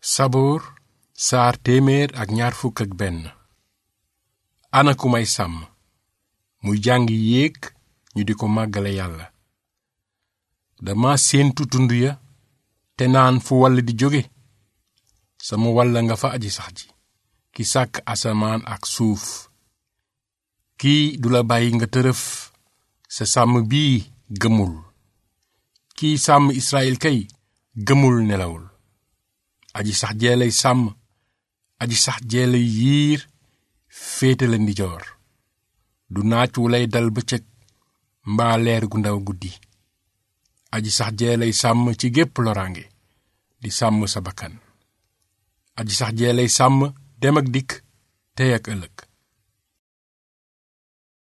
saboor saar téeméer ak ñaar fukk ak benn ana ku may sàmm muy jàng yéeg ñu di ko màggale yàlla dama séentu tund ya te naan fu wall di jóge sama walla nga fa aji sax ji ki sàkk asamaan ak suuf kii du la bàyyi nga tërëf sa sàmm bii gëmul kii sàmm Israyil kay gëmul nelawul aji sax jeelay sàmm aji sax jeelay yiir féete la ndijoor du naaj wu lay dal bëccëg mbaa leer gu ndaw guddi aji sax jeelay sàmm ci gépp loraange di sàmm sa bakkan aji sax jeelay sàmm dem ak dikk tey ak ëllëg